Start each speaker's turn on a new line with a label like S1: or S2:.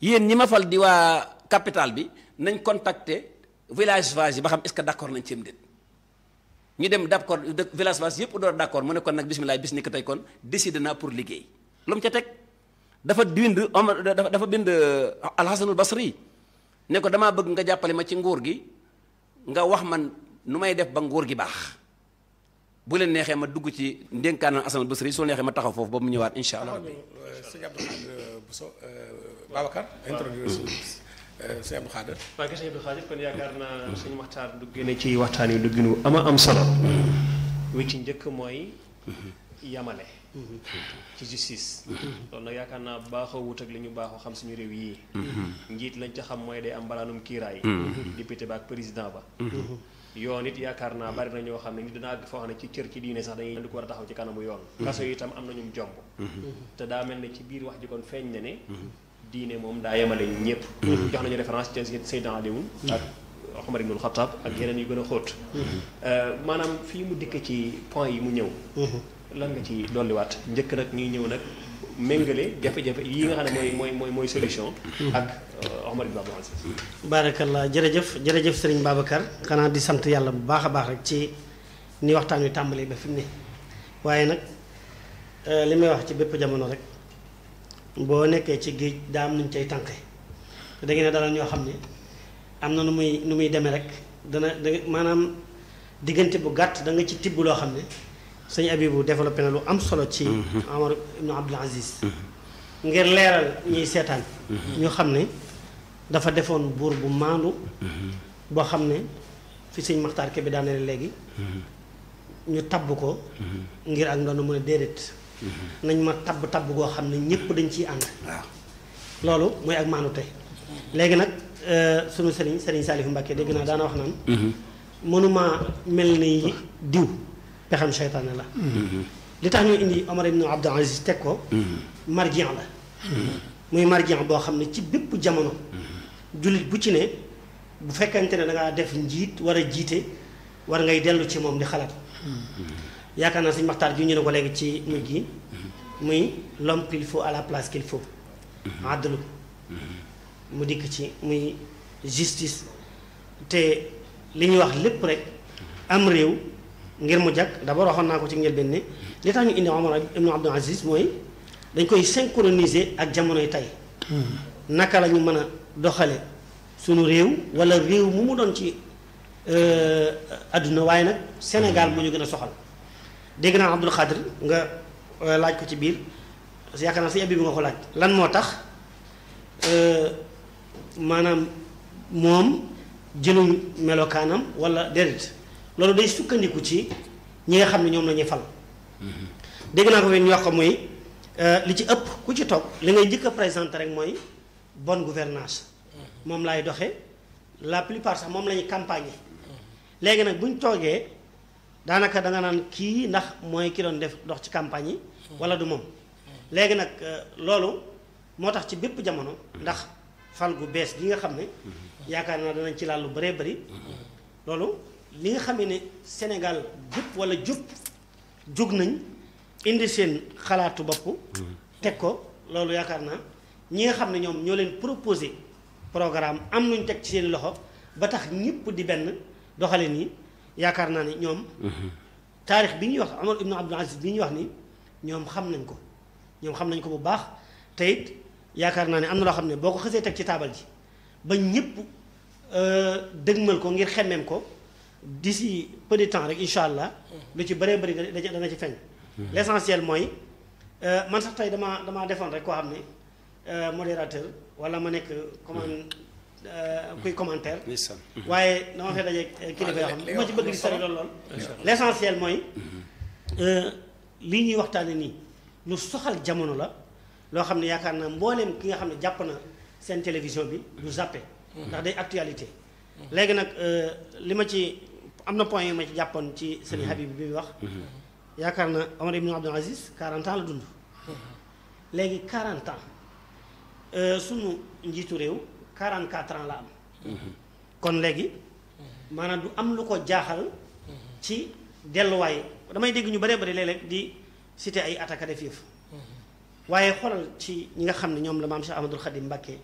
S1: yéen ñi ma fal di waa capital bi nañ contacter village vage yi ba xam est-ce que d'accord nañ ci am déet ñu dem d'accord village vage yëpp door d'accord mu ne kon nag bismillah bis ni ko tey kon décidé naa pour liggéey lu mu ca teg dafa bind Omar dafa dafa bind alxasanul basri ne ko damaa bëgg nga jàppale ma ci nguur gi nga wax man nu may def ba nguur gi baax bu leen neexee ma dugg ci ndénkaanal alxasanul basri su neexee ma taxaw foofu ba mu ñëwaat insha allah rabbi
S2: sëñ Abdou Khadre Bousso Babacar introduire sëñ Abdou Khadre
S3: waa kay sëñ Abdou Khadre kon yaakaar naa suñu waxtaan du génne ci waxtaan yi du gënu ama am solo wi ci njëkk mooy yamale ci justice loolu nag yaakaar naa baaxoo wut ak li ñu baaxoo xam suñu réew yii njiit lañ ca xam mooy day am mbalaanum kiiraay député ba ak président ba yoon it yaakaar naa bari na ñoo xam ne nit dina àgg foo xam ne ci cër ci diine sax dañuy di ko war a taxaw ci kanamu yoon kaso yi itam am nañu jomb te daa mel ne ci biir wax ji kon feeñ na ne diine moom daa yemale ñëpp jox nañu référence ci Seydina Aliou ak Omar ibnul Xattaab ak yeneen yu gën a xóot maanaam fii mu dikk ci point yi mu ñëw lan nga ci dolliwaat njëkk nag ñuy ñëw nag méngale jafe-jafe yi nga xam ne mooy mooy mooy mooy solution ak Omar ibn Abdul Aziz
S4: baarakallah jërëjëf jërëjëf sëriñ Babacar xanaa di sant yàlla bu baax a baax rek ci ni waxtaan wi tàmbalee ba fi mu ne waaye nag li may wax ci bépp jamono rek boo nekkee ci géej daa am nuñ cay tànke te da ngeen ne dala ñoo xam ne am na nu muy nu muy demee rek dana da maanaam diggante bu gàtt da nga ci tibb loo xam ne sëñ Abibu développé na lu am solo ci Omar ibn Abdul Aziz ngir leeral ñuy seetaan ñu xam ne dafa defoon buur bu maandu boo xam ne fi sëñ Maxtaar Kebe daaneel léegi ñu tabb ko ngir ak ndoonu mu ne déedéet nañ ma tabb tabb goo xam ne ñépp dañ ciy ànd
S1: waaw
S4: loolu mooy ak maandu tey léegi nag sunu sëriñ sëriñ Saalifu Mbàkke dégg naa daana wax naan mënuma mel ni diw pexam seytaane la li tax ñu indi Omar ibn Abdul Aziz teg ko marjian la muy marjian boo xam ne ci bépp jamono jullit bu ci ne bu fekkente ne dangaa def njiit war a jiite war ngay dellu ci moom di xalaat yaakaar naa suñ maxtaar ju ñu ne ko léegi ci mujj gi muy l'homme qu'il faut à la place qu'il faut adlu mu dikk ci muy justice te li ñuy wax lépp rek am réew ngir mu jag d'abord waxoon naa ko ci njëlbeen ne li tax ñu indi Omar ibn Abdul Aziz mooy dañ koy synchroniser ak jamonoy tey naka la ñu mën a doxale sunu réew wala réew mu mu doon ci adduna waaye nag Sénégal moo ñu gën a soxal dégg naa Abdul Xaadir nga laaj ko ci biir yaakaar naa si abi bi nga ko laaj lan moo tax maanaam moom jëluñ melokaanam wala déedéet loolu day sukkandiku ci ñi nga xam ne ñoom la ñuy fal dégg naa ko fi ñu wax ko mooy li ci ëpp ku ci toog li ngay njëkk a présenté rek mooy bonne gouvernance moom laay doxe la plupart sax moom la ñuy campagne léegi nag bu ñu toogee daanaka da nga naan kii ndax mooy ki doon def dox ci campagne yi wala du moom léegi nag loolu moo tax ci bépp jamono ndax fal gu bees gi nga xam ne yaakaar naa danañ ci laal lu bëree bëri loolu li nga xamee ne Sénégal gépp wala jub jóg nañ indi seen xalaatu bopp teg ko loolu yaakaar naa ñi nga xam ne ñoom ñoo leen proposé programme am nuñ teg ci seen loxo ba tax ñëpp di benn doxalin yi yaakaar naa ne ñoom taarix bi ñuy wax Omar ibn Abdul Aziz bi ñuy wax ni ñoom xam nañ ko ñoom xam nañ ko bu baax te it yaakaar naa ne am na loo xam ne boo ko xësee teg ci taabal ji ba ñëpp dëgmal ko ngir xemmeem ko d'ici peu de temps rek incha allah lu ci bëree bëri dana ci feeñ l'essentiel mooy man sax tey damaa damaa defoon rek koo xam ne modérateur wala ma nekk comment kuy commentaire waaye dama fee daje kilifa yoo xam ne bu ma ci bëgg di sori lool lool l'essentiel mooy lii ñuy waxtaane nii lu soxal jamono la loo xam ne yaakaar naa mbooleem ki nga xam ne jàpp na seen télévision bi du zappé ndax day actualité léegi nag li ma ci am na point yu ma ci jàppoon ci sëñ Habib bi muy wax yaakaar na Omar ibn Abdul Aziz 40 ans la dund léegi 40 ans sunu njiitu réew 44 ans la am kon léegi maanaam du am lu ko jaaxal ci delluwaay damay dégg ñu bëree bëri léeg-léeg di cité ay attaques def yëf waaye xoolal ci ñi nga xam ne ñoom la maam Cheikh Ahmadul Khadim Mbacké